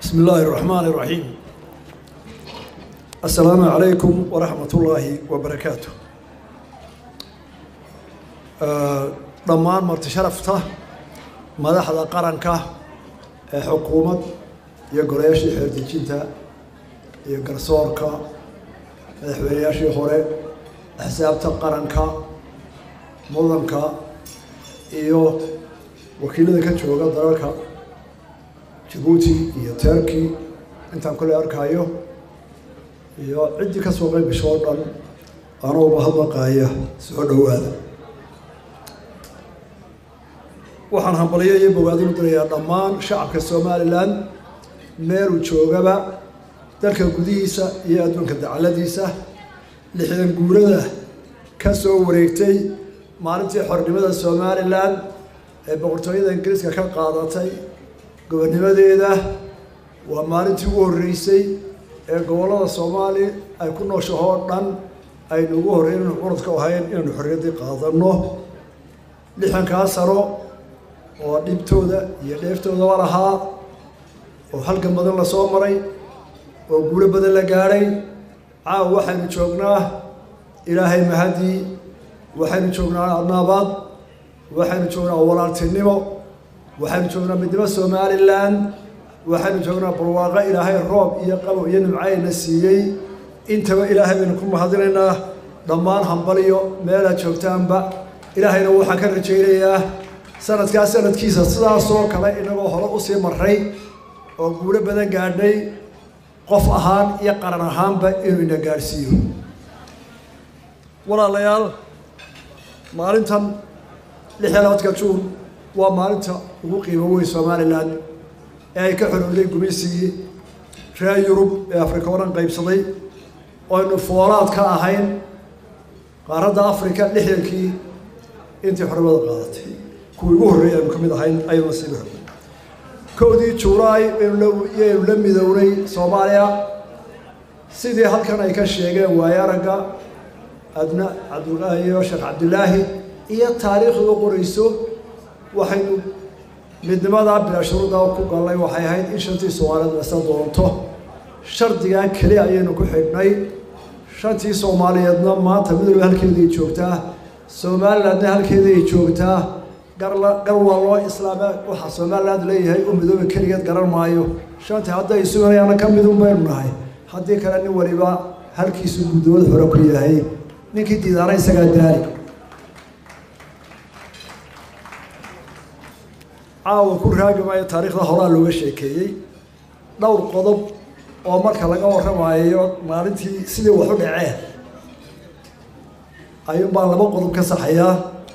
بسم الله الرحمن الرحيم السلام عليكم ورحمة الله وبركاته dhammaan marti sharafta madaxda qaranka ee xukuumad iyo golayaashii xeerdejinta iyo garsoorka madaxweynayaashii hore axsaabta qaranka mudanka iyo wakiilada ka jooga dalalka jabuuti iyo turkey intaan kole arkayo iyo ciddii ka soo qayb gasho oo dhan anuuba hadmaqaaya soo dhowaada waxaan hambalyo iyo bogaadin u dirayaa dhammaan shacabka somalilan meeluu joogaba dalka gudihiisa iyo adduunka dacaladiisa lixdan guurada ka soo wareegtay maalintii xornimada somalilan ee boqortooyada ingiriiska ka qaadatay gobonnimadeeda waa maalintii ugu horreysay ee gobollada soomaali ay ku nooshahoo dhan aynu ugu horreyn inu curadka ahayn inaynu xorriyaddii qaadanno lixankaa sano oo dhibtooda iyo dheeftoodaba lahaa oo halgan badan la soo maray oo guulo badan la gaadhay caawa waxaynu joognaa ilaahay mahadii waxaynu joognaa adnaabaad waxaynu joognaa walaaltinimo waxaynu joognaa midnimo somalilan waxaynu joognaa barwaaqo ilaahay roob iyo qabow iyo nimcayna siiyey intaba ilaahay baynu ku mahadinaynaa dhammaan hambaliyo meelaad joogtaanba ilaahayna waxaan ka rajaynayaa sanadkaa sanadkiisa sidaasoo kale inagoo hore usii maray oo guulo badan gaadhnay qof ahaan iyo qaran ahaanba inuu ina gaadhsiiyo walaalayaal maalintan lix iyo labaadka juun waa maalinta ugu qiimo weyn somalilan ee ay ka xorowday gumaysigii reer yurub ee afrika o dhan qaybsaday oynu foolaad ka ahayn qaaradda africa lixdankii intii xornimada qaadatay kuwii ugu horreeyay aynu ka mid ahayn aynu nasiibi xornay kowdii juulaay yaynu la midownay soomaaliya sidii halkan ay ka sheegeen waaye aragga adna cabdulaahi iyo sheekh cabdilaahi iyo taariikhda u qorayso waxaynu midnimadaa bilaa shuruuda ku gallay waxay ahayd in shantii soomaaliyeed lasla doonto shardigan keli ayaynu ku xidhnay shantii soomaaliyeedna maanta midooba halkeeday joogtaa somalilandna halkeeday joogtaa garla gar waa loo islaama waxaa somaliland leeyahay u midooba keligeed garan maayo shantii hadday suganayaana ka midun baynu nahay haddii kale nin waliba halkiisu guddooda hore ku yahay ninkii diidaana isagaa daali caawa ku raagi maayo taariikhda horaa looga sheekeeyey dhowr qodob oo marka laga warramayo maalintii sidii wax u dhaceen ayuun baan laba qodob ka saxayaa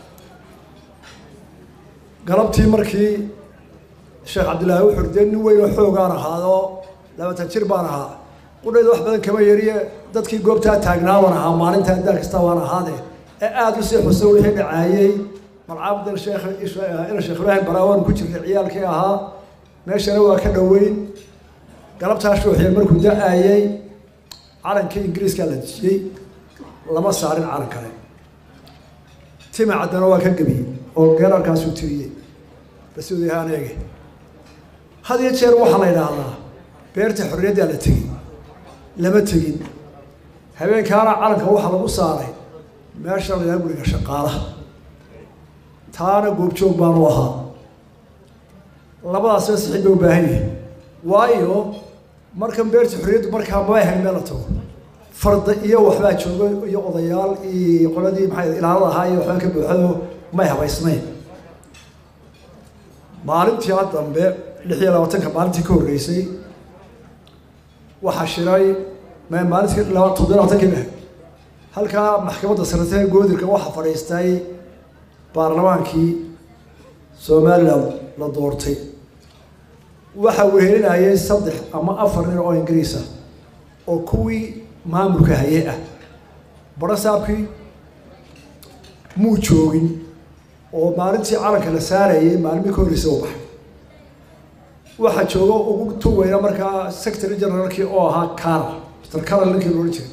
galabtii markii sheekh cabdillaahi u xordee nin weyn oo xoogaan ahaado labaatan jir baan ahaa qudhayda wax badan kama yariye dadkii goobtaa taagnaa baan ahaa maalintaa daal kasta waan ahaade ee aada u sii xuso wixii dhacaayey malcaabdan sheekh ina sheekh ibraahim baraawaan ku jirtay ciyaalkii ahaa meeshana waa ka dhoweyn galabtaa shuuxiya markuu da-aayey calankii ingiriiskaa la dejiyey lama saarin calan kale tima caddana waa ka gebiyey oo geerarkaasuu tiriyey basuudiyahaan eege had iyo jeer waxaa la yidhaahdaa beerta xorriyaddaa la tegey lama tegin habeenkaana calanka waxaa lagu saaray meesha la yidhaha guriga shaqaalaha taana goobjoog baanu ahaa labadaasba sixid ba u baahan yahay waayo markan beerta xorriyaddu markaa mabay hayn meel la tago farda iyo waxbaa jooga iyo odayaal iyo qoladii maxay ilaalada ahaa iyo waxbaa ka buuxado may habaysnayn maalintii a dambe lix iyo labaatanka maalintii ka horreysay waxaa shiray maalintii toddobiy labatankii bah halkaa maxkamadda sarate goodirka waxaa fadhiistay baarlamaankii somalilan la doortay waxaa wehelinayay saddex ama afar nin oo ingiriisa oo kuwii maamulka haye ah barasaabkii muu joogin oo maalintii calanka la saarayay maalmii ka horreysay u baxay waxaa jooga ugu tuweyna markaa secretary generaalkii oo ahaa carl mr carl ninkii loohan jiray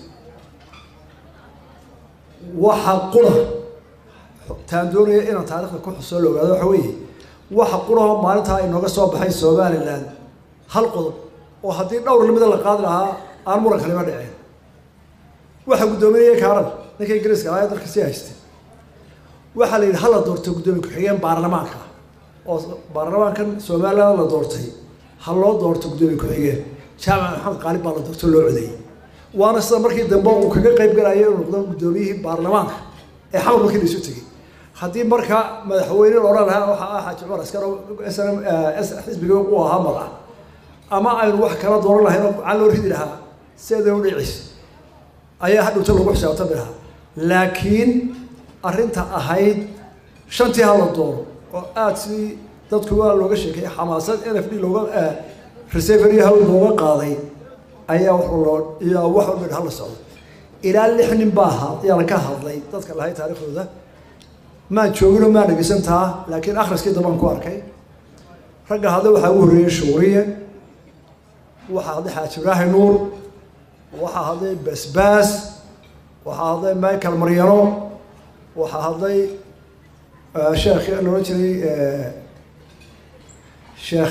waxaa qura taan doonaya inaan taarikhda ku xusoo la ogaado waxa weeye waxa quraho maalintaa inooga soo baxay somalilan hal qodob oo haddii dhowr lamida la qaadi lahaa aan muran kalima dhiceen waxaa guddoominaya kaaran ninka ingiriiska ahaa ee dalka sii haystay waxaa la yidhi hala doorto guddoomiye ku-xigeen baarlamaanka oo baarlamaankan somaliland la doortay ha loo doorto guddoomiye ku-xigeen jaamac maxamed qaalib baa la doorto loo codeeyey waana sida markii dambe uu kaga qayb galayo inuu noqdo guddoomiyihii baarlamaanka ee xamar markii la isu tegey haddii marka madaxweyne la odhan lahaa waxaa ah xaaji cumar askar s n m xisbiga u ahaa mar ah ama aynu wax kala dooran lahayn oo gacan loo ridi lahaa sideeda u dhicis ayaa hadhowta lagu xisaabtami lahaa laakiin arrinta ahayd shantii hala doono oo aada sidii dadku waa looga sheekeeyay xamaasad n f d looga resevery hawl looga qaaday ayaa wax loo iyo wax walba hala socdo ilaa lix nin baa ha ayaa ka hadlay dadka lahay taariikhdooda maan joogino maan dhegeysan taa laakiin akhriskii dambaan ku arkay ragga hadda waxaa ugu horreeyey shuuriye waxaa hadday xaaji ibraahi nuur waxaa hadday basbaas waxaa hadday michael maryano waxaa hadday sheekh loola jiray sheekh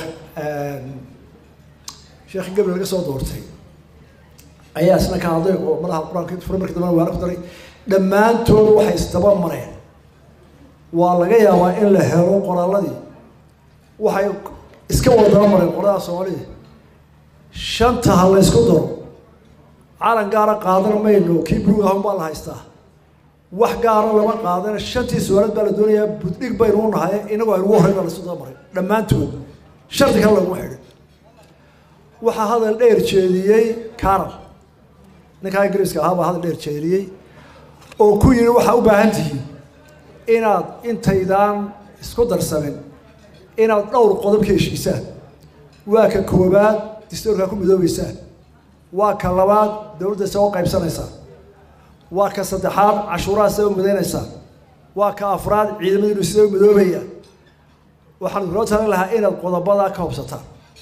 sheekh gabriel laga soo doortay ayaa isna ka hadlay oo madaha qur-aanka fure markii dambana waana ku daray dhammaantood waxay isdaba mareen waa laga yaabaa in la helo qoraalladii waxay iska wada daba mareen qoradaha soomaalida shanta ha la ysku daro calan gaara qaadan mayno kii buluug ahun baa la haystaa wax gaara lama qaadana shantii su-aalood baa la doonayaa buddhig baynu u nahay inagoo aynu ugu horreyn baa lasu daba maray dhammaantood shardi kale laguma xidhin waxaa hadal dheer jeediyey carol ninkaa ingiriiska ahaa baa hadal dheer jeediyey oo ku yidhi waxaa u baahan tihiin inaad intaydaan isku darsamin inaad dhowr qodob ka heshiisaan waa ka koobaad distoorkaa ku midoobeysaan waa ka labaad dowladda isagoo qaybsanaysaan waa ka saddexaad cashuuraha sida u midaynaysaan waa ka afraad ciidamadiinu sida u midoobayaan waxaan kuloo talin lahaa inaad qodobadaa ka hobsataan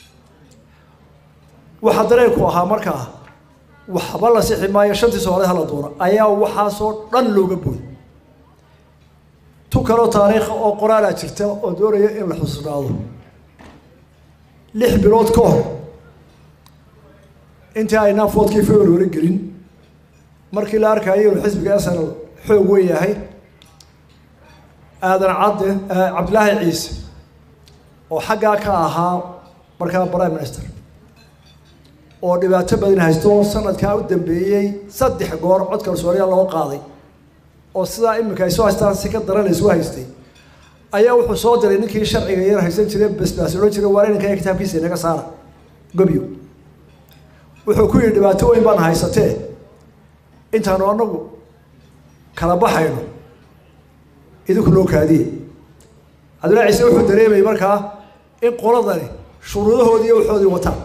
waxaa dareenku ahaa markaa waxba la sixi maayo shantii soomaalid hala doona ayaa waxaasoo dhan looga booday tu kaloo taariikha oo qoraalaa jirta oo doonaya in la xusnaado lix bilood ka hor intii aynaan foodkii february gelin markii la arkayo inuu xisbiga snl xoog weyn yahay aadan cadde cabdilaahi ciise oo xaggaa ka ahaa markaa prime minister oo dhibaato badan haysto sanadkaa u dambeeyey saddex goor codka kalsooniya loo qaaday oo sidaa iminka ay soo haystaan si ka daran laysu haystay ayaa wuxuu soo diray ninkii sharciga yar haysan jiray basbaas odhan jiray waa inanka kitaabkiisa inaga saara gobyo wuxuu ku yidhi dhibaato weyn baan haysatee intaanu anagu kala baxayno idinku loo kaadiye cabdillahi ciise wuxuu dareemayay markaa in qoladani shuruudahoodii iyo waxoodii wataan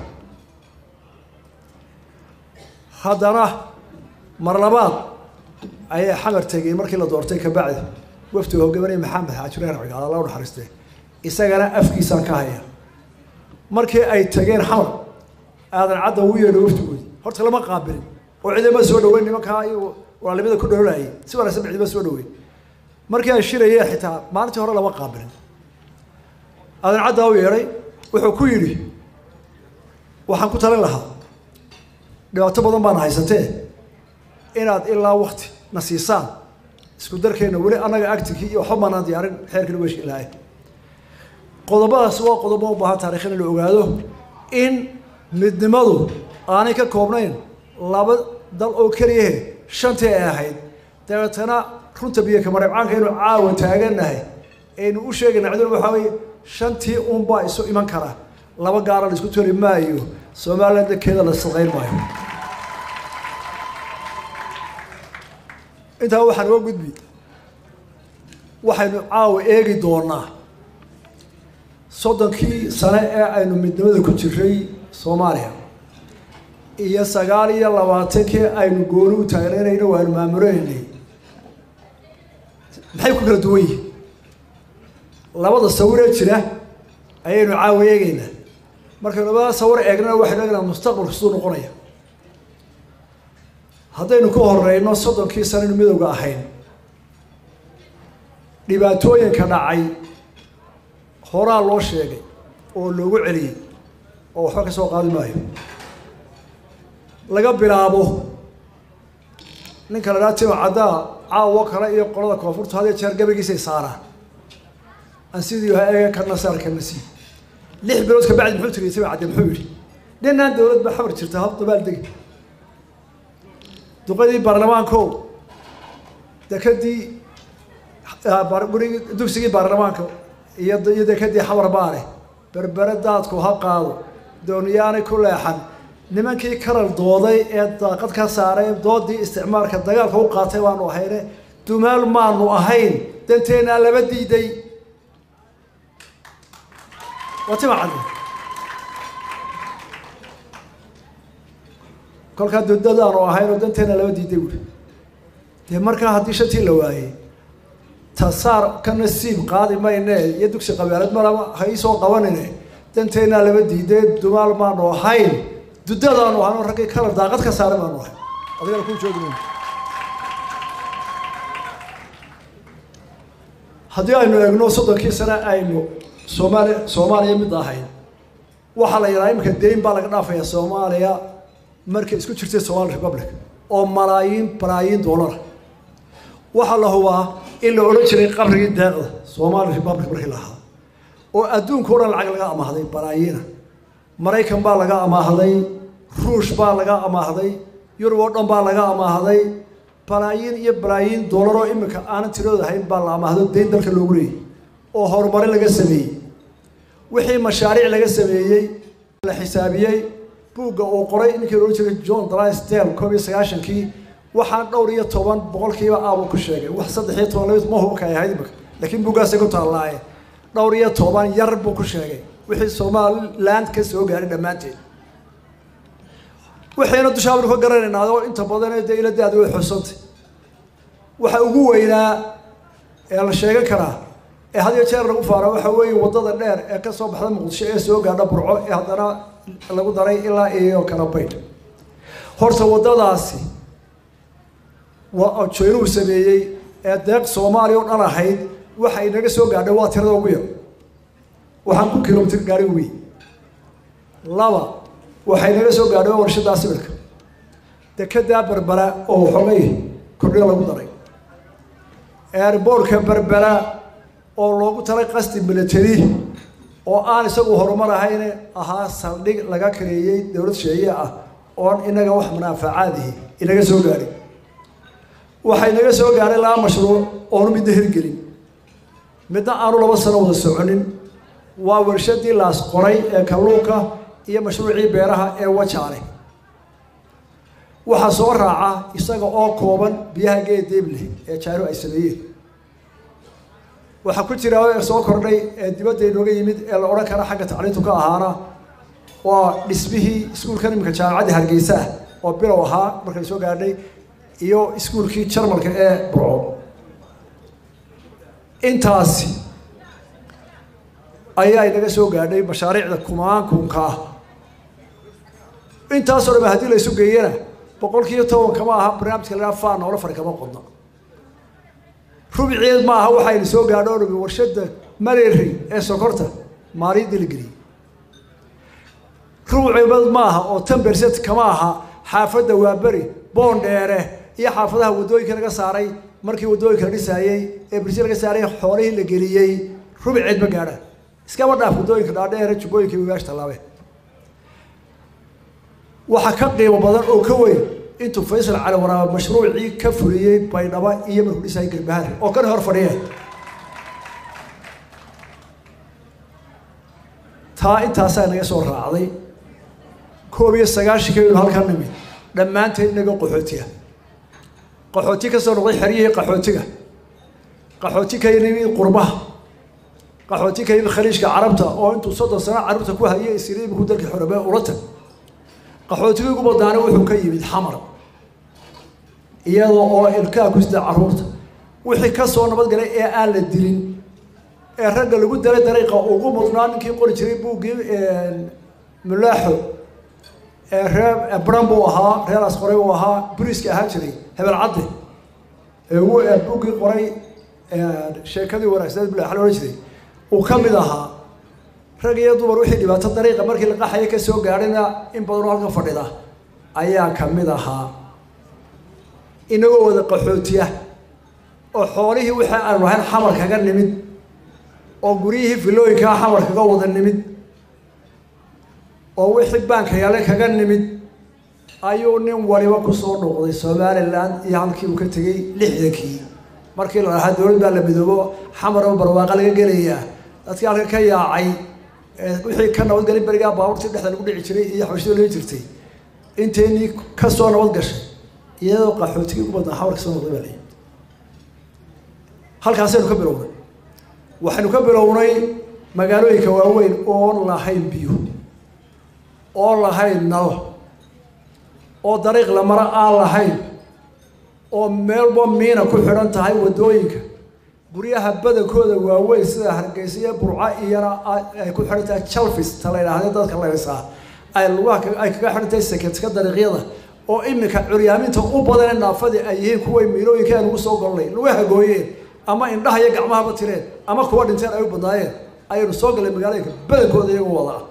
haddana mar labaad ayay xamar tegey markii la doortay kabacdi waftiga hogaminaya maxamed xaajireen cigaal alla u naxariistee isagana afkiisaan ka haya markii ay tageen xamar aadan cadda ugu yeedho waftigoodi horta lama qaabilin oo cidima soo dhaweyn nimankaa iyo walaalnimada ku dhoolaayay si wanaagsan ba cidima soo dhaweyn markii ay shirayeen xitaa maalintii hore lama qaabilin aadan caddaa u yeedhay wuxuu ku yidhi waxaan ku talin lahaa dhibaato badan baana haysatee inaad ilaa wakti na siisaan isku darkeenna weli annaga actinkii iyo waxba maanaan diyaarin xeerkina weeshki ilaahay qodobadaas waa qodobo u baahan taarikh in la ogaado in midnimadu aanay ka koobnayn laba dal oo keliyahe shantii ay ahayd dabeetana runta biyo kamareebcaanka inu caawa taagannahay aynu u sheegayna ciduna waxaa weye shantii unbaa isu iman kara laba gaara la isku tori maayo somaliland dankeeda la saqayn maayo intaa waxaan uga gudbi waxaynu caawa eegi doonaa soddonkii sane ee aynu midnimada ku jiray soomaaliya iyo sagaal iyo labaatankii aynu gooni u taagnaynayna waaynu maamuleynay maxay ku kala duwan yihin labada sawiree jira ayaynu caawa eegeynaa markaynu labada sawir eegnana waxaynu eegnaa mustaqbalku siduu noqonaya haddaynu ka horeyno soddonkii sanaynu midowga ahayn dhibaatooyinka dhacay horaa loo sheegay oo loogu celiyey oo waxba ka soo qaadi maayo laga bilaabo ninka la dhaha timo caddaa caawo kale iyo qolada koonfurta had iyo jeer gabagiisay saaraan aan sidii ha eega kana saar kana sii lix bilood ka bacdi muxuu tiri timo cadde muxuu yidhi dhinaan dowlad baa xabar jirta hab dabaal degi duqadii baarlamaanko dekadii gurigii dugsigii baarlamaanka iyo iyo dekadii xabar baale berbere daadku ha qaado dooniyaanay ku leexan nimankii karal dooday ee daaqad ka saaray doodii isticmaalka dagaalka u qaatay baanu ahayne dumaal maanu ahayn danteennaa laba diiday waa tima cadde kolkaa dudadaanu ahayn oo danteena laba diiday buuri dee markaa haddii shantii la waayey tasaar ka nasiib qaadi mayne iyo dugsi qabeelad malaba ha iisoo qabanine danteennaa laba diiday dumaal maanu ahayn dudadaanu ahayn oo raggii kala daaqad ka saaray baanu ahayn adigana kuu joogi mayno haddii aynu eegno soddonkii sane aynu soomaali soomaaliya mid ahayn waxaa la yidhaha iminka deyn baa laga dhaafaya soomaaliya markay isku jirtay somali republic oo malaayiin balaayiin doolara waxaa la hubaa in la odhan jiray qabrigii deeqda somali republic markii lahaa oo adduunka o dhan lacag laga amaahday balaayiina maraykan baa laga amaahday ruush baa laga amaahday yurub oo dhan baa laga amaahday balaayiin iyo balaayiin doolaroo iminka aanan tirooda ahayn baa la amaahdo deyn dalka loogu leeyay oo horumarin laga sameeyey wixii mashaariic laga sameeyey la xisaabiyey buugga uu qoray ninkii loola jiray john drysdale koob iyo sagaashankii waxaan dhowr iyo toban boqolkiiba aabuu ku sheegay wax saddex iyo toban laba ma hubka ay ahayd imika laakiin buuggaasay ku taallaaye dhowr iyo toban yar buu ku sheegay wixii somaliland ka soo gaaray dhammaanteed waxayna dushaabnu ka garanaynaa oo inta badan dee iladaada way xusantay waxa ugu weynaa ee la sheegan karaa ee had iyo jeer lagu faara waxa weeye waddada dheer ee ka soo baxda muqdisho ee soo gaadha burco ee haddana lagu daray ilaa iyo kalabaydh horta waddadaasi waa jeynuhu sameeyey ee deeq soomaaliya o dhan ahayd waxa inaga soo gaadhay waa tirada ugu yar waxaan ku kilomitr gaari wey laba waxay naga soo gaadhay waa warshadaa sibirka dekedaa berbera oo waxoogay kordhiyo lagu daray airboortka berbera oo loogu talay qasdi military oo aan isagu horumar ahayne ahaa saldhig laga kareeyey dowlad sheeye ah oon inaga wax munaafacaadihi inaga soo gaadhay waxay naga soo gaadhay laba mashruuc oonu midna hirgelin midna aanu laba sano wada soconin waa warshadii laas qoray ee kalluunka iyo mashruucii beeraha ee wajaale waxaa soo raaca isaga oo kooban biyaha geedeebleh ee jaaro ay sameeyeen waxaa ku jira soo kordhay ee dibadda inooga yimid ee la odhan kara xagga tacliintu ka ahaana waa dhismihii iskuulkan iminka jaamacadda hargeysa ah oo bilow ahaa markay soo gaadhay iyo iskuulkii jarmalka ee burco intaasi ayaa inaga soo gaadhay mashaariicda kumaankunka ah intaasoo dham haddii la isu geeyana boqolkiiyo toban kama aha barnaamijka la faa noola fari kama qodna rubceed ma aha waxayna soo gaadho o dhami warshada mareeri ee sokorta maaliyadii la geliyey rubceed ma aha oo tan berset kama aha xaafadda waaberi boondheere iyo xaafadaha waddooyinka laga saaray markii waddooyinka la dhisaayey ee berse laga saaray xoolihii la geliyey rubceed ma gaadhaan iskama dhaaf waddooyinka dhaadheere jubbooyinka wiwaash tallaabeen waxaa ka qiimo badan oo ka weyn intuu faysal cali waraaba mashruucii ka fuliyey baydhaba iyo markuu dhisayay garbahari oo kan hor fadhiya taa intaasaa naga soo raacday koob iyo sagaashankaynu halkan nimid dhammaanteed inaga qaxootiga qaxooti ka soo noqday xeryihii qaxootiga qaxooti ka yimid qurbaha qaxooti ka yimid khaliijka carabta oo intuu soddon sano carruurta ku hayay isiriimku dalkii xorobee ula tag qaxootigii ugu badaana wuxuu ka yimid xamar iyadoo oo ilkaa ku sida carruurta wixii ka soo nabadgalay ee aan la dilin ee ragga lagu dalay dariiqa ugu mudnaa ninkii qori jiray buuggii mulaaxo ee reer bran buu ahaa reer asqoray buu ahaa buriiska ahaan jiray hebel cadde ee ugu buuggii qoray sheekadii wanaagsaneed mulaaxa la odhan jiray uu ka mid ahaa rag iyo dumar wixii dhibaato dariiqa markii la qaxaya ka soo gaadhina in badanoo halka fadhida ayaa ka mid ahaa inagoo wada qaxootiya oo xoolihii wixii aanu lahayn xamar kaga nimid oo guryihii filooyinkaa xamar kaga wada nimid oo wixii baanka yale kaga nimid ayuu nin waliba kusoo dhuuqday somalilan iyo halkii uu ka tegey lixdankii markii la dhahaa dowlad baa la midoobo xamar oo barwaaqa laga gelayaa dadkii halka ka yaacay wixii ka nabadgelin berigaa baabuurtii dhexda lagu dhici jiray iyo xabashida loo jirtay inteynii kasoo nabad gashay iyadoo qaxootigii ugu badnaa xamar kasoo noqday baa layihi halkaasaynu ka bilownay waxaynu ka bilownay magaalooyinka waaweyn oon lahayn biyo oon lahayn nal oo dariiq la maro aan lahayn oo meelba miina ku xidhan tahay waddooyinka guryaha badankooda waaweyn sida hargeysa iyo burco iyana ay ku xidhan tahay jalfis ta la yidhaahda dadka laysaa ay lugaha ay kaga xidhan tahay seketka dariiqyada oo iminka curyaaminta u badane naafadii ay yihiin kuway miilooyinka aan ugu soo golnay lugaha gooyeen ama indhaha iyo gacmahaba tireen ama kuwa dhinteen ay u badnaayeen ayaynu soo gallay magaalooyinka badankooda iyagoo wada ah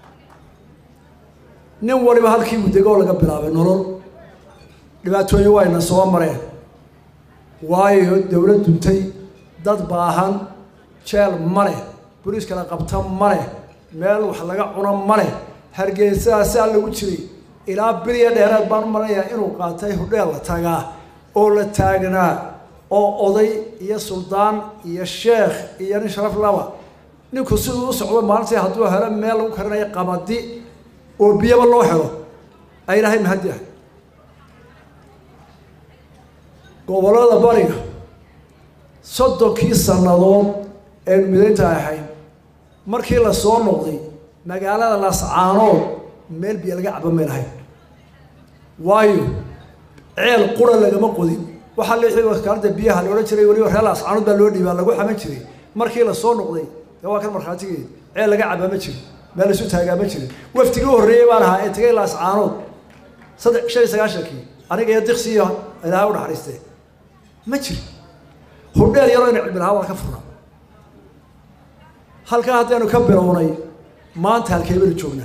nin waliba halkii uu dego oo laga bilaabay nolol dhibaatooyin wayna soo mareen waayo dowlad duntay dad baahan jeel ma leh boliis kala qabta ma leh meel wax laga cuno ma leh hargeysadasaa lagu jiray ilaa biliya dheeraad baan u malanayaa inuu qaatay hudheel la tagaa oo la taagnaa oo oday iyo suldaan iyo sheekh iyo nin sharaf laba ninku siduu u socdo maalintii hadduu helo meel lagu karinayo qabadi oo biyaba loo helo ay ilaahay mahadi ah gobollada bariga soddonkii sannadood eenu midaynta ahayn markii la soo noqday magaalada lascaanood meel biyo laga caba may lahayn waayo ceel qura lagama qodin waxaa leexii wakaalada biyaha la odhan jiray weliba reer lascaanood baa loo dhiibaa lagu xaman jiray markii la soo noqday dee waa kan markhaatigeed ceel laga cabaa ma jirin meel laisu taagaa ma jirin waftigii u horreeyey baan ahaa ee tegay laascaanood saddex shan iyo sagaashankii aniga iyo diqsi iyo ilaahay u naxariistee ma jirin hudheel yaroo ina cilmilahaa waa ka furnaa halkaa haddaynu ka bilownay maanta halkee baynu joognaa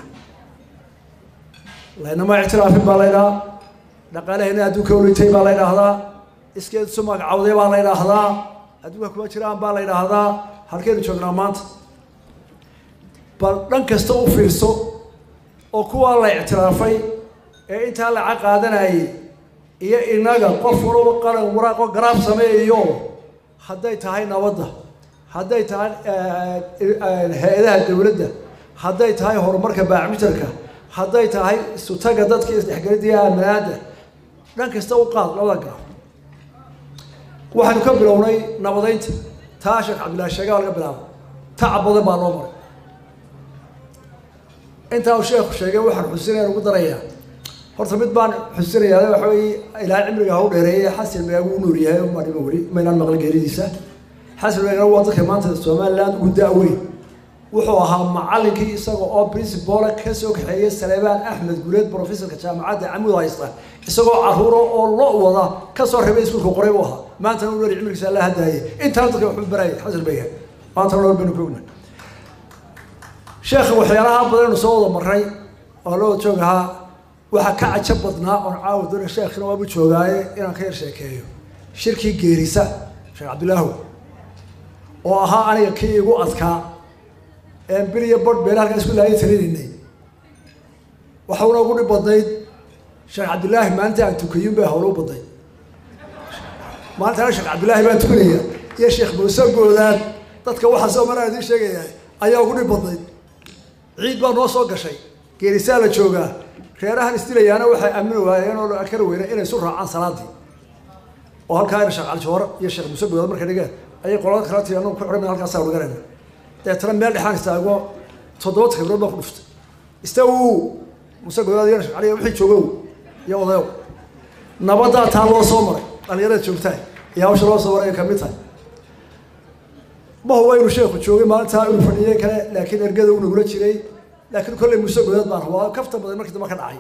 laynama ictiraafin baa la ydhahaa dhaqaalaheenna adduunka olitay baa la ydhaahdaa iskeed isu magacawday baa la ydhaahdaa adduunka kuma jiraan baa la ydhaahdaa halkeynu joognaa maanta bal dhan kasta u fiirso oo kuwaa la ictiraafay ee intaa laca qaadanayay iyo inaga qof walaba qaran waraaqo garaab sameeyayo hadday tahay nabadda hadday tahay hay-adaha dowladda hadday tahay horumarka baacmitarka hadday tahay isutaga dadka isdhexgelidii aamanaada dhan kasta u qaad labada garaab waxaanu ka bilownay nabadeynta taa sheekh cabdillahi sheegaa laga bilaabo tacab badan baa loo maray intaa uu sheekhu sheegay waxaan xusinayaan ugu darayaa horta mid baan xusinayaa waxa weeye ilaahay cimriga ha u dheereeyay xasan meegu u nool yahay uma dhima weli maynaan maqla geeridiisa xasan meegana waa dadka maanta somaliland ugu da-weyn wuxuu ahaa macallinkii isaga oo principala ka soo kaxeeyay saleebaan axmed guleed professorka jaamacadda camud haysta isagoo caruuro oo lo wada kasoo rabay iskuulka qoray buu ahaa maantana u dheeri cimrigiisa la hadaayay intaana dadka waxu barayay xasan meega maantana nool baynu koogna sheekha waxyaalaha badanaynu soo wada maray oo loo joog ahaa waxaa ka cajab badnaa oon caawa doona sheekhina waabu joogaaye inaan ka yar sheekeeyo shirkii geerisa sheekh cabdilaahu oo ahaa aniga kii igu adkaa een bil iyo bodh beela halkaa isku laaya talinaynay waxauna ugu dhib badnayd sheekh cabdilaahi maalinta aan tukayun bay hawlo u badnayd maalintaana sheekh cabdilaahi baan tukanaya iyo sheekh muuse goodaan dadka waxaa soo maraa idiin sheegaya ayaa ugu dhib badnayd ciid baa noo soo gashay geerisaa la joogaa reerahan isdilayaana waxay aamini waayeen oo kara weyna inay isu raacaan salaadii oo halkaa ina sheekh calijoor iyo sheekh muuse goodaan markay dhigeen ayay qolada kala tii anagu ku xidhan halkaasaa dhiganayna deetana meel dhexaan istaago toddoba khibrood baa ku dhuftay istaw muuse godaad iyo sheekh cali wixii joogow iyo odayow nabadaa taa loo soo maray dhalinyarada joogtahay iyo hawsha loo soo maray ay kamid tahay ma huba inuu sheekhu joogay maalintaa inuu fadhiyay kale laakiin ergada uu nagula jiray laakiin kolley muuse godaad baan rabaa kafta badan markii dambe ka dhacay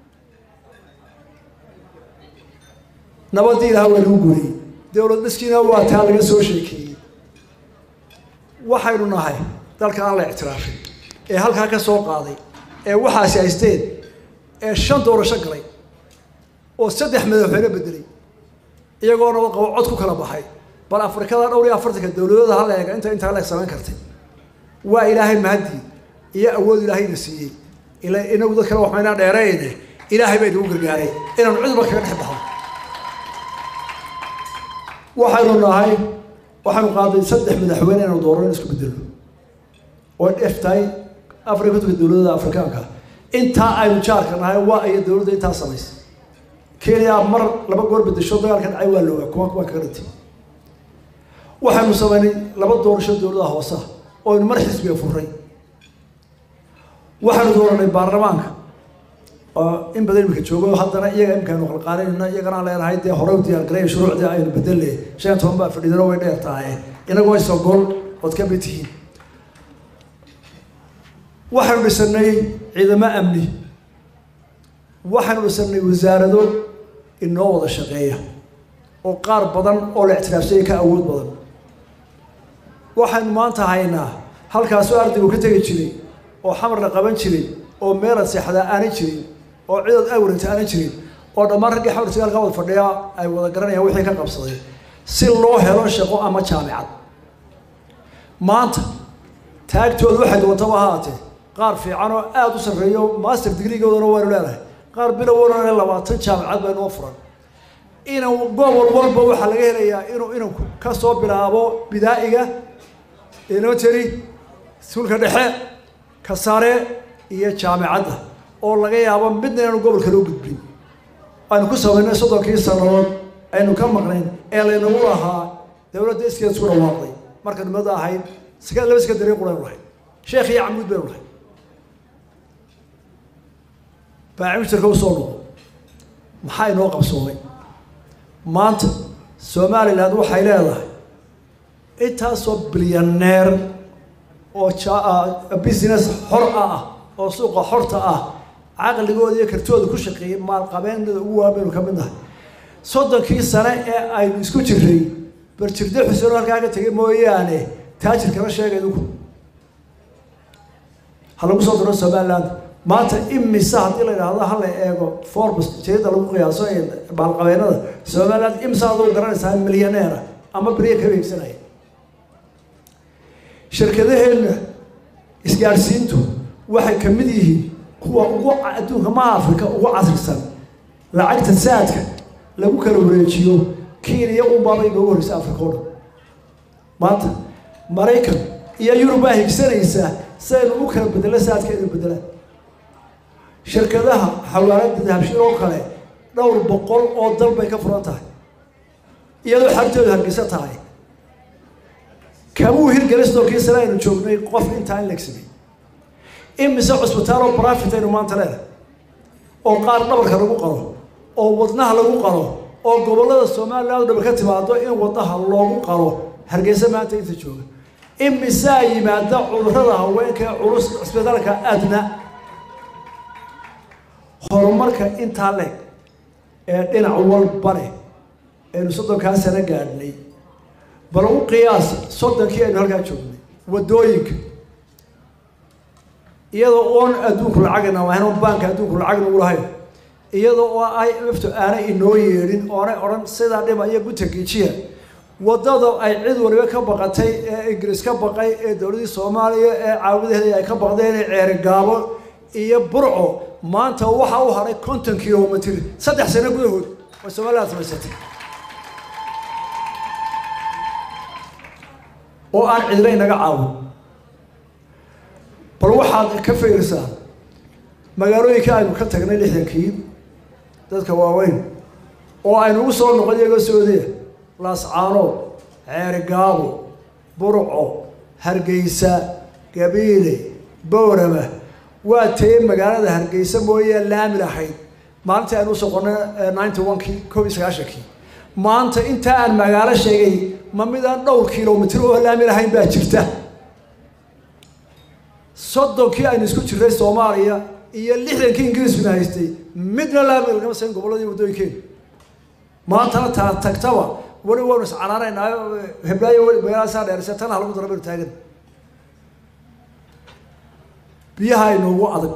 nabadii ilaha waa lagu guuriyey dowlad dhiskiina waa taa laga soo sheekeeyey waxaynu nahay dalka aan la ictiraafin ee halkaa ka soo qaaday ee waxaasi haysteen ee shan doorasho galay oo saddex madaxweyne bedelay iyagoona qabo cod ku kala baxay bal afrikada dhowr iyo afartanka dowladooda hala eega inta intaa la samayn kartay waa ilaahay mahadii iyo awood ilaahayna siiyey ila inagu dad kale waxmaynaa dheerayne ilaahay baa inagu gargaaray inaanu cudurba kaga dhex baxno waxaynu nahay waxaynu qaaday saddex madaxweyne inaynu doorano isku bedelno oo dheef tahay afar iyo kontonka dowladada afrikaanka intaa aynu jaarka nahay waa iyo dowladda intaa samaysay kenya mar laba goor bedesho dagaalka dhacay waa loogaa kuwa kuwa kaga dhintay waxaynu samaynay laba doorasho dowladaha hooseha oo aynu mar xisbiga furray waxaynu dooranay baarlamaanka oo in badan imika joogo haddana iyaga imikaanu qalqaalinayna iyagana leenahay dee hore u diyaargareya shuruucdii aynu bedelle shan iyo toban baa fadhidano way dheer tahay inagu way sogol ood ka mid tihiin waxaynu dhisanay ciidamo amni waxaynu dhisanay wasaarado inoo wada shaqeeya oo qaar badan oo la ictiraafsanya ka awood badan waxaynu maanta haynaa halkaasoo ardaygu ka tegi jiray oo xamar la qaban jiray oo meelad seexdaa aanay jirin oo cidood awranta aanay jirin oo dhammaan raggii xamar sagaalka wada fadhiya ay wada garanayaan wixii ka qabsaday si loo helo shaqo ama jaamicad maanta taagtooda waxay doontaba ahaatee qaar fiican oo aada u sarreeyo master degreegoodana waynu leenahay qaar bilowna labaatan jaamicad baa inoo furan inan gobol walba waxaa laga helayaa inuu inanku ka soo bilaabo bidaa'iga elementary suulka dhexe ka sare iyo jaamicadda oo laga yaabo midna inaanu gobolka loo gudbin aynu ku samaynay soddonkii sannadood aynu ka maqnayn ee laynagu lahaa dowladda iskeed isku dhawaaqday marka nimada ahayd ska laba iska darii quraynu lahayd sheekh iyo camuud baynu lahayd baacimishtarka usoo noqo maxaa inoo qabsoomay maanta somaliland waxay leedahay intaasoo bilyaneer oo business xor ah oo suuqa xorta ah caqligooda iyo kartooda ku shaqeeyay maalqabeennada ugu waabaynu ka mid nahay soddonkii sane ee aynu isku jiray barjirde xuseen halkaa ka tegay mooyaane taajirkana sheegay uku ha lagu soo daro somaliland maanta imisa haddii la yidhaahdo hala eego forbes jeeda lagu qiyaaso maalqabeennada somaliland imisa aduu garanaysaa milyaneera ama beriya ka beegsanaya shirkadaheenna isgaadhsiintu waxay ka mid yihiin kuwa ugu adduunka maha afrika ugu casrisan lacagta saadka lagu kala wareejiyo kenya unbaaba inoogu horeysa afrika o dhan maanta maraykan iyo yurub baa higsanaysaa si aynu u kala bedelo saadka inuu bedelaan shirkadaha xawaalada dahabshiil oo kale dhowr boqol oo dal bay ka furan tahay iyadoo xartoodu hargeysa tahay kamuu hirgelin stonkii sane aynu joognay qof intaa in legsamay imise cusbitaal oo brafit aynu maanta leenahay oo qaar dhabarka lagu qalo oo wadnaha lagu qalo oo gobollada somaliland o dhaba ka timaado in wadnaha loogu qalo hargeysa maanta inta jooga imisaa yimaada cudurrada haweenka ee culus cisbitaalka adna horumarka intaa leeg ee dhinac walba leh aynu soddonkaa sano gaadhnay bal u qiyaas soddonkii aynu halkaa joognay waddooyinka iyadoo oon adduunku lacagna lahayn oo baanka adduunku lacagna u lahayn iyadoo oo ay mafto aanay inoo yeedhin oonay odhan sidaa dhiba iyo gutagiijiya waddada ay cid waliba ka baqatay ee ingiriis ka baqay ee dowladdii soomaaliya ee caawadaheeda ay ka baqdeen ee ceerigaabo iyo burco maanta waxa u haray konton kilomitr saddex sano gudahood oo somaliland samaysatay oo aan cidina inaga caawin bal waxaad ka fiirsaa magaalooyinka aynu ka tagnay lixdankii dadka waaweyn oo aynu ugu soo noqon iyagoo soodiya laascaanood ceerigaabo burco hargeysa gabiile boorama waa tayey magaalada hargeysa mooyee laami lahayd maalintii aynu usoo qornay ninety one-kii koob iyo sagaashankii maanta intaa aan magaalo sheegay ma midaan dhowr kilomitr oo laami lahayn baa jirta soddonkii aynu isku jirray soomaaliya iyo lixdankii ingiriiskuna haystay midna laami lagama sayn gobolladii waddooyinkeenu maantana taa tagtaba weli waanu iscanaanaynaa heblaayo weli magaalada saa dheerisa tan ha lagu daro baynu taagan biyaha inoogu adag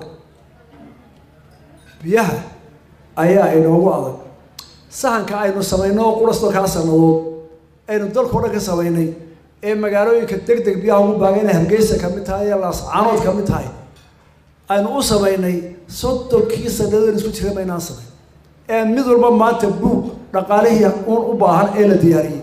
biyaha ayaa inoogu adag sahanka aynu samayno oo qurastoo kaa sanadood aynu dalkao dhan ka samaynay ee magaalooyinka deg deg biyaha ugu baaga inay hargeysa ka mid tahay iyo laascaanood ka mid tahay aynu u samaynay soddonkii sanadood isku jira maynaan samayn ee mid walba maanta buug dhaqaalihii uun u baahan ee la diyaariyey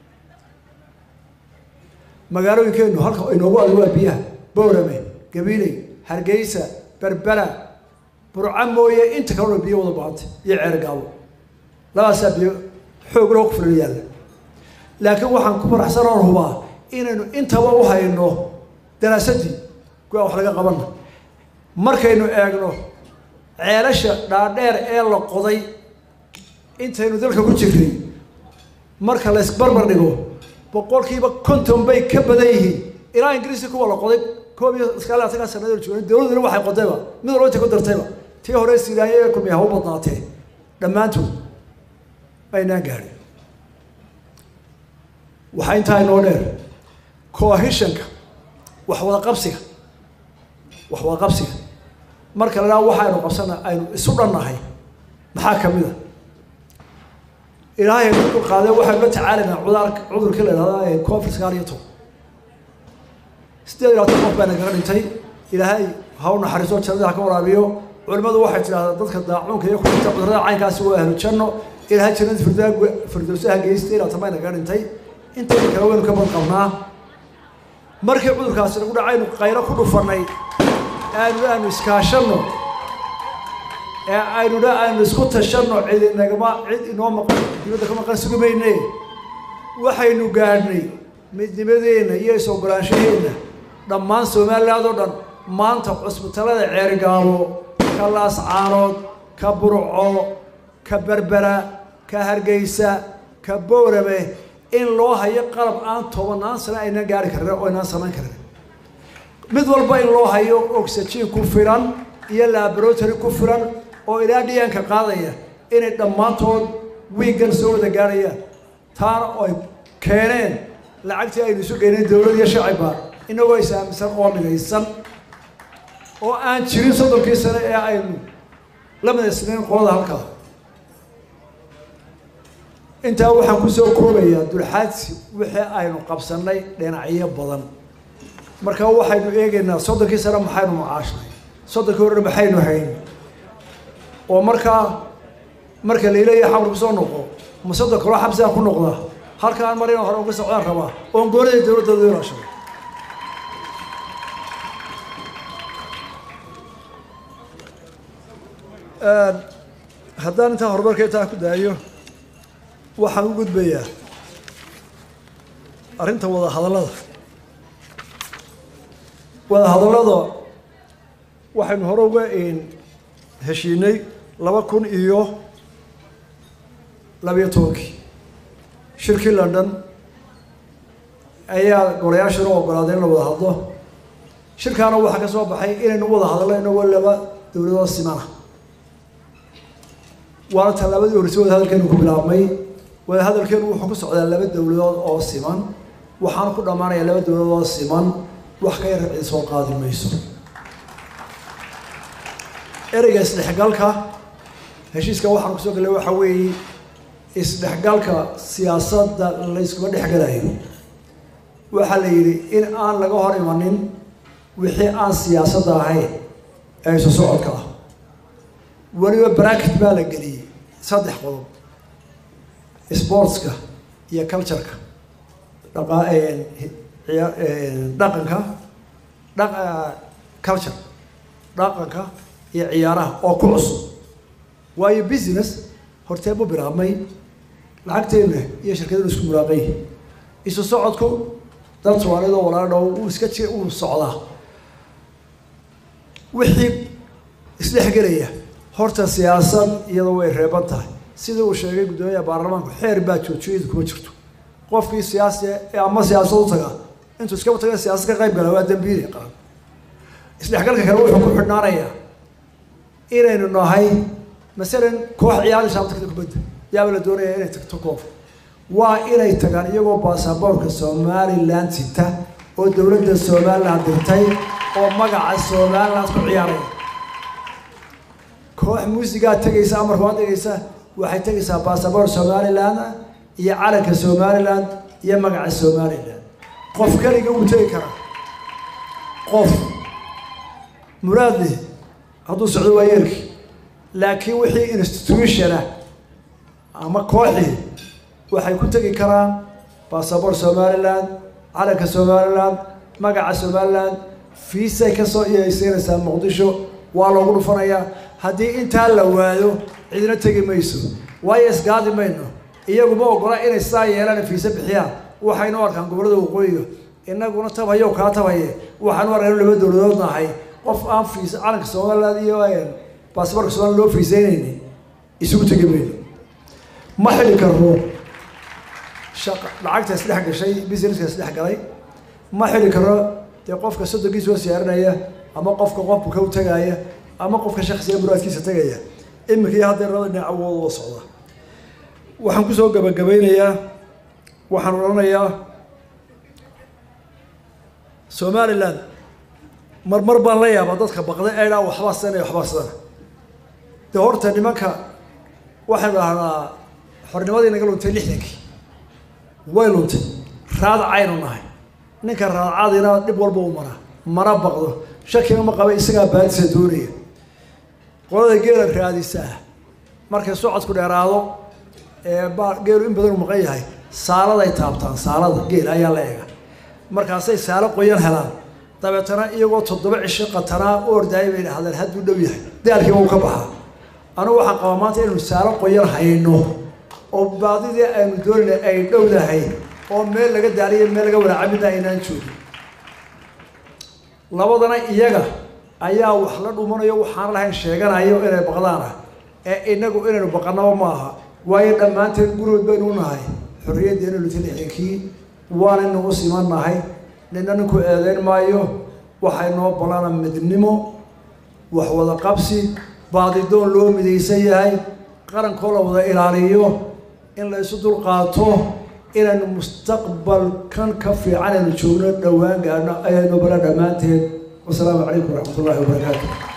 magaalooyinkeenu halka inoogu adag waa biyaha bowrame gabiley hargeysa berbera burca mooye inta kalena biyo wada baahantay iyo ceergaabo labaasaa biyo xoog loo ku filan yaalla laakiin waxaan ku faraxsan oon hubaa inaynu intaba u hayno daraasadii go-aan wax laga qabana markaynu eegno ceelasha dhaadheer ee la qoday intaynu dalka ku jirnay marka la ysbarbar dhigo boqolkiiba konton bay ka badan yihiin ilaa ingiriiska kuwa la qoday koob iyo iskaali asagaa sanadoo joogan dowladuna waxay qodayba mid walba intay ku dartayba tii hore siraaye ee kumiya ha u badnaatee dhammaantood aynaan gaadhin waxaa intaa inoo dheer cohishanka wax wada qabsiga wax wada qabsiga marka la dhaha waxaynu qabsana aynu isu dhannahay maxaa ka mid a ilaahay ku qaadee waxaynu la tacaalaynaa cudaar cudurkii la idhahda covid sagaal iyo toban sideed iyo labaatan qof baa nagaga dhintay ilaahay ha u naxariiso jannada ha ka waraabiyo culimmadu waxay tidhahdaa dadka daacuunka iyo kudhinta cudurada caynkaasi waa ahlu janno ilaahay jannada firdaa firdowsaha geystay labaatan baa nagaga dhintay intayna kale waynu ka bad qabnaa markii cudurkaasi nagu dhacaynu qaylo ku dhufannay aanu aanu iskaashanno ee aynu dha aynu isku tashanno cid inagama cid inoo maqan dibadda ka maqan sugi mayne waxaynu gaadhnay midnimadeenna iyo is-ogolaanshaheenna dhammaan somaliland oo dhan maanta cusbitalada ceerigaabo ka laascaanood ka burco ka berbera ka hargeysa ka boorame in loo hayo qalab aan tobanaan sano aynaan gaari karin oo aynaan samayn karin mid walba in loo hayo oxygen ku filan iyo laboratory ku filan oo ilaa dhiyaanka qaadaya inay dhammaantood wiigan soo wada gaarayaan taana ay keeneen lacagtii aynu isu geyneen dowlad iyo shacibba inagoo is-aaminsan oo midaysan oo aan jirin soddonkii sane ee aynu la midaysnayn qolada halkaa intaa waxaan kusoo koobayaa dulxaadsi wixii aynu qabsannay dhinacyo badan marka waxaynu eegaynaa soddonkii sane maxaynu macaashnay soddonkii horena maxaynu hayn oo markaa marka laileeya xamar kusoo noqo ma soddon kaloo xabsigaa ku noqda halkaan mar inaan hore uga socdaan rabaa oon goonida dowladdooda ilaashaday haddaan intaa horumarka intaa ku daayo waxaan u gudbayaa arrinta wada hadallada wada hadallada waxaynu hore uga heshiinay laba kun iyo labiyo tobankii shirkii london ayaa golayaashana u ogolaaday in la wada hadlo shirkaana waxaa ka soo baxay inaynu wada hadallo inagoo laba dowladood simana waana tallaabadii horreysay wada hadalkeenu ku bilaabmay wada hadalkeenu wuxuu ku socdaa laba dowladood oo siman waxaana ku dhammaanayaa laba dowladood oo siman wax ka yar cid soo qaadi mayso ereyga isdhexgalka heshiiska waxaan kusoo gallay waxaa weeye isdhexgalka siyaasadda layskuma dhexgalayo waxaa la yidhi in aan laga hor imanin wixii aan siyaasadda ahayn ee isu socodka ah weliba bracket baa la geliyey saddex qodob sportska iyo cultureka dhaqa dhaqanka dha culture dhaqanka iyo ciyaaraha oo ku cusub waayo business hortee buu bilaabmay lacagteena iyo shirkadenu isku muraaqay isu socodku dad soomaaliyad oo walaala dhow uu iska ji uu socdaa wixii isdhexgelaya horta siyaasad iyadoo way reeban tahay sidii uu sheegay guddoomiyaha baarlamaanku xeer baa joojiyadu kuma jirto qofkii siyaasi ee ama siyaasad u taga intuu iskaba taga siyaasad ka qayb gala waa dambiili qaran isdhexgalka kale wuxuu ku xidhnaanayaa inaynu nahay masalan koox ciyaaraysa ama tagta kubadda yaaba la doonaya inay tagto koof waa inay tagaan iyagoo baasaboorka somaliland sita oo dowladda somaliland dirtay oo magaca somaliland ku ciyaaraya koox muusigaa tegaysa amarka waa tegaysa waxay tegaysaa basaboor somaliland iyo calanka somaliland iyo magaca somaliland qof keliga wuu tegi karaa qof muraadli hadduu socdo waa yeelki laakiin wixii institutionah ama kooxii waxay ku tegi karaan basaboor somaliland calanka somaliland magaca somaliland fiisay kasoo iyaysiinaysaa muqdisho waa loogu dhufanayaa haddii intaa la waayo cidina tegi mayso waayo isgaadi mayno iyaguma ogola inay sidaa yeelaan fiise bixiyaan waxaynu arkaan gobollada waqooyiga inaguna tabhayo kaa tabhaye waxaanu arkaan laba dowladood nahay qof aan fiis calanka somaliland iyo basaboorka somaliland loo fiiseynayni isugu tegi mayno ma xili karno shaqa lacagta isdhex gashay businesska isdhex galay ma xili karno dee qofka soddonkiisa oo siyaarinaya ama qofka qofka ka tagaaya ama qofka shaksiga muraadkiisa tegaya iminka iyo haddee labada dhinac awood oo socda waxaan kusoo gabagabeynayaa waxaan odhanayaa somaliland marmar baan la yaabaa dadka baqda ee dhaa waxbaa sana waxbaa sana dee horta nimanka waxaynu dhahnaa xornimadii naga luntay lixdankii way luntay raadacaynu nahay ninka raadacadina dhib walba u maraa mana baqdo shakina ma qaba isagaa baadisa doonaya qolada geela raadisaa markay socodku dheeraado ee baa geelu in badan u maqan yahay saaladay taabtaan saalada geel ayaa la eega markaasay saalo qoyan helaan dabeetana iyagoo toddoba cisho qatanaa u ordaayay bay dhahdeen hadduu dhow yahay daalkiiba uu ka baxaa anugu waxaan qabaa maanta inaynu saalo qoyan hayno oo baadidii aynu doonayna ay dhowdahay oo meel laga daaliyo meel laga walaacamida aynaan joogin labadana iyaga ayaa wax la dhumanayo waxaan lahayn sheeganayo inay baqdaana ee inagu inaynu baqanaba ma aha waayo dhammaanteen gurigood baynu u nahay xorriyaddeena luti lixdankii waanaynu u siman nahay nina ninku eedeyn maayo waxay noo ballana midnimo wax wada qabsi baadidoon loo midaysan yahay qarankoo la wada ilaaliyo in la isu dulqaato inaynu mustaqbalkan ka fiican aynu joogno dhowaan gaadhno ayaynu bala dhammaanteed wasalaamu calaykum waraxmat ullahi wabarakaatu